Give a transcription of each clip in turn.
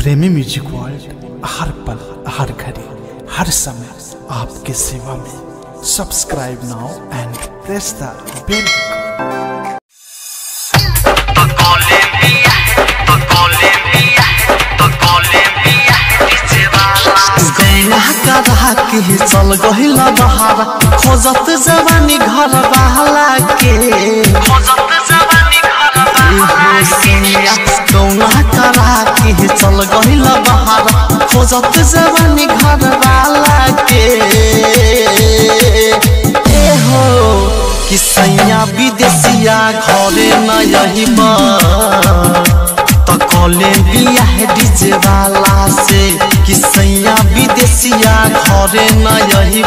प्रेमी music world हर पल हर घड़ी हर समय आपके सेवा में subscribe now and press the bell करा के चल गहिल बहार खोजत जवानी घर बहला के कौना करा के चल गहिल बहार खोजत जवानी घर वाला के ए हो कि सैया विदेशिया घरे न यही तो कॉले बिया है डीजे वाला से कि सैया विदेशिया घरे न यही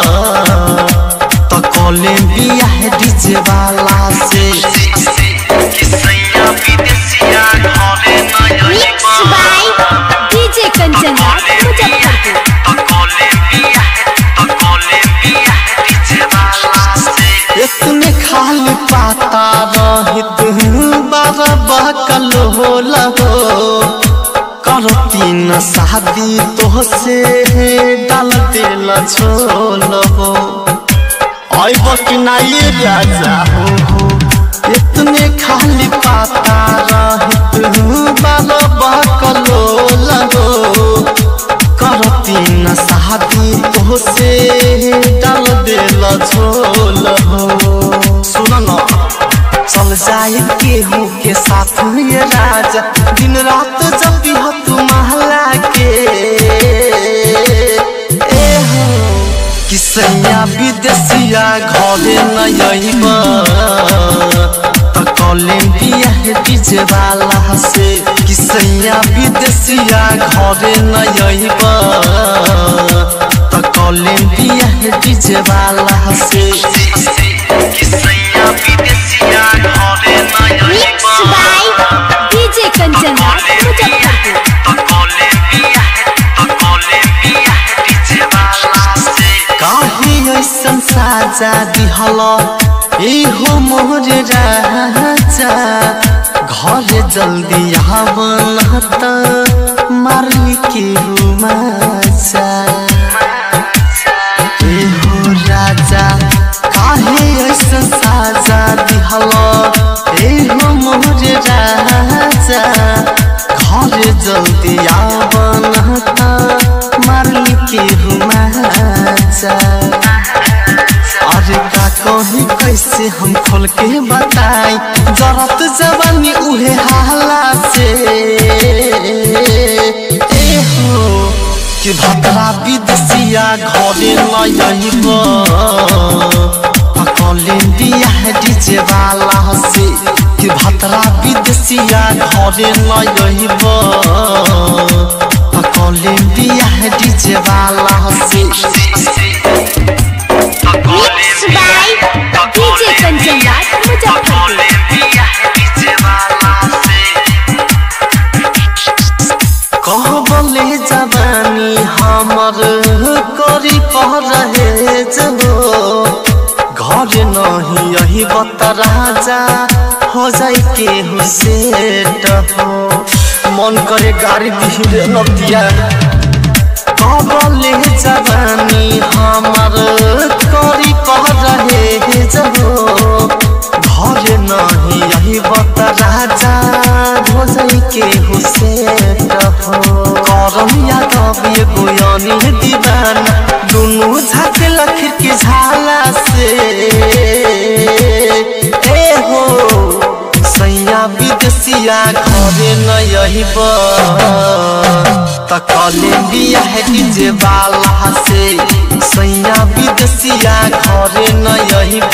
तो कॉले बिया है डीजे वाला से कि सैया विदेशिया घरे न यही Mixed by DJ Kanchan Raj, Muzaffarpur. तो कॉले बिया है तो कॉले बिया है डीजे वाला से इतने खाली पाता रहित बार बकल हो लहो करती न शादी तो से डाल दिल छोल हो अब कि ना ये राजा हो हो इतने खाली पाता रहित बार बकल हो लहो करती न शादी तो से डाल दिल झोल हो सुन न चल जाए केहू के साथ ये राजा दिन रात जब भी हो तू महला के ए हो कि सैया विदेशिया घरे न यही तो कोलंबिया है डीजे वाला से कि सैया विदेशिया घरे न यही तो कोलंबिया है डीजे वाला से कि सैया विदेशिया घरे न यही Mixed by DJ Kanchan Raj, Muzaffarpur. तो कोलंबिया है तो कोलंबिया है डीजे वाला से काहे ऐसन साजा दिहल ए हो मोर राजा घर जल्दी आवन त मारली के रुमाजा ए हो राजा काहे ऐसन साजा दिहल ए हो मोर राजा घर जल्दी आवन त मारली के रुमाजा अरे का कही कैसे हम खोल के बताई जरत जवानी उहे हाला से ए हो कि भद्रा विदेशिया घरे न यही कॉलेंडिया है डीजे वाला से कि भद्रा विदेशिया घरे न यही कॉलेंडिया है डीजे वाला से Mixed by DJ Kanchan Raj, Muzaffarpur. कहबले जवानी हमर करी पह रहे जो घर नहीं यही बत राजा हो जाई के हुसेट हो मन करे गाड़ी दिहरे नतिया कहबले जवानी हमर करी पह रहे जो घर नहीं यही बत राजा हो जाई के हुसेट हो करम यादव ये गोयानी दीवाना दुनू झाके लखिर के झाला से ए हो सैया विदेशिया घरे न यही त कॉलेंबिया है डीजे वाला से सैया विदेशिया घरे न यही